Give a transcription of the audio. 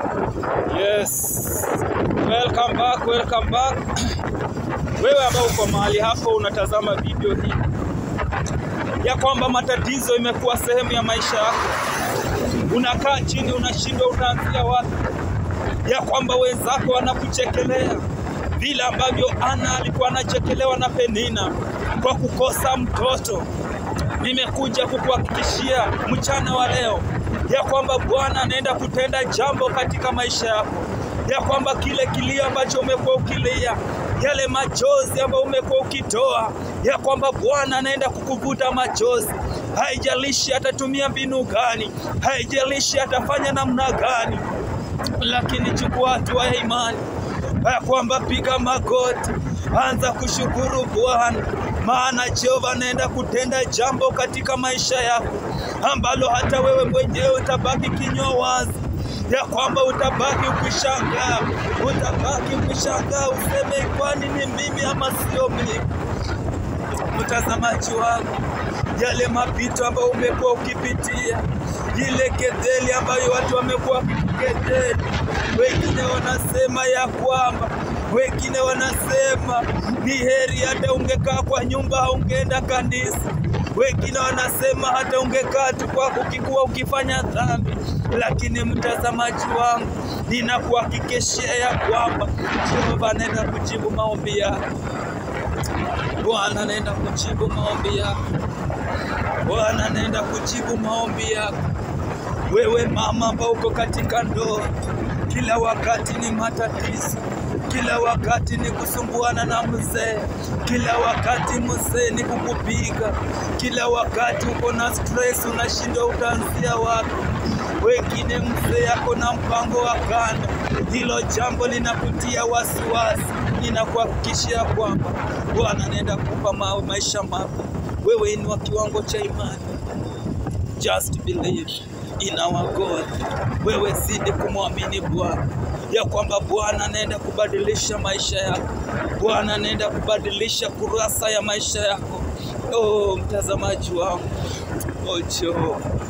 Yes. Welcome back, welcome back. Wewe ambao uko mahali hapo unatazama video hii ya kwamba matatizo imekuwa sehemu ya maisha yako, unakaa chini, unashindwa utaanzia wapi, ya kwamba wenzako wanakuchekelea vile ambavyo Ana alikuwa anachekelewa na Penina kwa kukosa mtoto. Nimekuja kukuhakikishia mchana wa leo ya kwamba Bwana anaenda kutenda jambo katika maisha yako, ya kwamba kile kilio ambacho umekuwa ukilia, yale machozi ambayo umekuwa ukitoa, ya kwamba Bwana anaenda kukuvuta machozi. Haijalishi atatumia mbinu gani, haijalishi atafanya namna gani, lakini chukua hatua ya imani ya kwamba piga magoti, anza kushukuru Bwana, maana Jehova anaenda kutenda jambo katika maisha yako ambalo hata wewe mwenyewe utabaki kinywa wazi, ya kwamba utabaki ukishangaa, utabaki ukishangaa, useme kwani ni mimi ama sio mimi? Mtazamaji wangu, yale mapito ambayo umekuwa ukipitia, ile kedheli ambayo watu wamekuwa wakikukejeli, wengine wanasema ya kwamba wengine wanasema ni heri hata ungekaa kwa nyumba haungeenda kanisa. Wengine wanasema hata ungekaa tu kwako ukikuwa ukifanya dhambi. Lakini mtazamaji wangu, ninakuhakikishia ya kwamba Jehova anaenda kujibu maombi yako. Bwana anaenda kujibu maombi yako. Bwana anaenda kujibu maombi yako. Wewe mama ambao uko katika ndoa, kila wakati ni matatizo, kila wakati ni kusumbuana na mzee, kila wakati mzee ni kukupiga, kila wakati uko na stress, unashindwa utaanzia wapi. Wengine mzee ako na mpango wa kando, hilo jambo linakutia wasiwasi. Ninakuhakikishia kwamba Bwana anaenda kukupa ma maisha mapya. Wewe inua kiwango cha imani, just believe in our God. Wewe zidi kumwamini Bwana ya kwamba Bwana anaenda kubadilisha maisha yako, Bwana anaenda kubadilisha kurasa ya maisha yako. Oh, mtazamaji wangu, oh Jehova